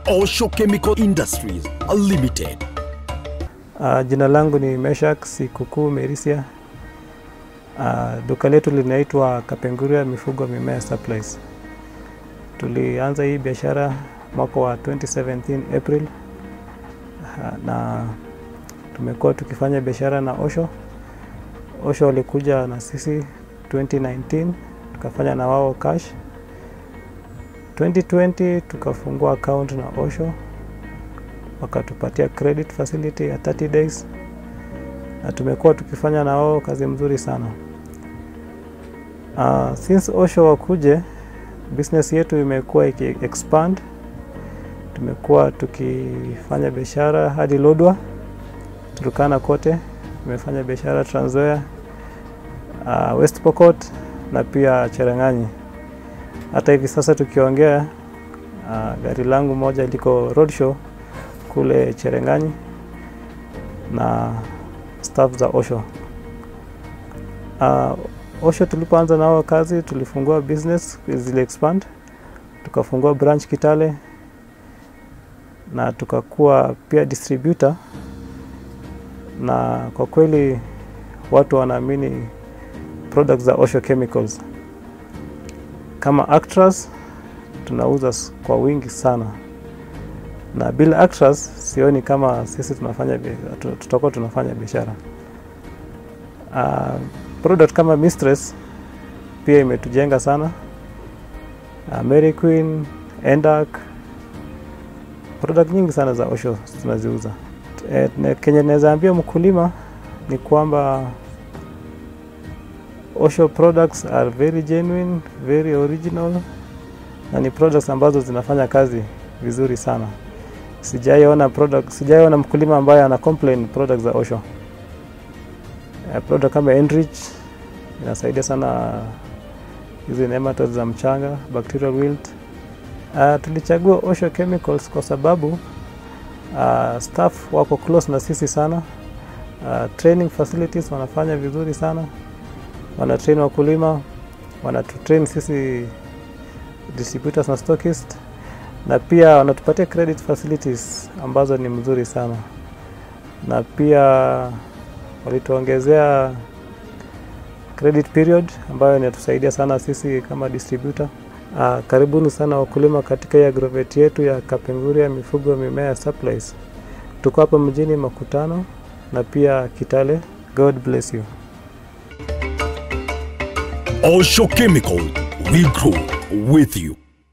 Osho Chemical Industries Limited. Uh, jina langu ni Meshak Sikukuu Merisia. Uh, duka letu linaitwa Kapenguria Mifugo Mimea Supplies. Tulianza hii biashara mwaka wa 2017 April, uh, na tumekuwa tukifanya biashara na Osho. Osho walikuja na sisi 2019 tukafanya na wao cash. 2020 tukafungua account na Osho wakatupatia credit facility ya 30 days na tumekuwa tukifanya na wao kazi mzuri sana. Uh, since Osho wakuje, business yetu imekuwa iki expand. Tumekuwa tukifanya biashara hadi Lodwa, Turkana kote, tumefanya biashara Trans Nzoia, uh, West Pokot na pia Cherang'anyi. Hata hivi sasa tukiongea, uh, gari langu moja liko roadshow kule Cherang'anyi na staff za Osho. Uh, Osho tulipoanza nao kazi tulifungua business zile expand, tukafungua branch Kitale na tukakuwa pia distributor, na kwa kweli watu wanaamini products za Osho Chemicals. Kama Actras tunauza kwa wingi sana na bila Actras sioni kama sisi tunafanya tutakuwa tunafanya biashara. Uh, product kama Mistress pia imetujenga sana. Uh, Mary Queen, Endak, product nyingi sana za Osho tunaziuza. E, kenye naweza ambia mkulima ni kwamba Osho products are very genuine, very original na ni products ambazo zinafanya kazi vizuri sana. Sijaiona product, sijaiona mkulima ambaye ana complain product za Osho. Uh, product kama Enrich inasaidia sana hizi nematodes za mchanga, bacterial wilt. Uh, tulichagua Osho Chemicals kwa sababu uh, staff wako close na sisi sana. Uh, training facilities wanafanya vizuri sana, wana train wakulima, wana train sisi distributors na stockist na pia wanatupatia credit facilities ambazo ni mzuri sana, na pia walituongezea credit period ambayo inatusaidia sana sisi kama distributor. Uh, karibuni sana wakulima katika hii agrovet yetu ya Kapenguria Mifugo Mimea Supplies. Tuko hapa mjini Makutano na pia Kitale. God bless you. Osho Chemical, we grow with you.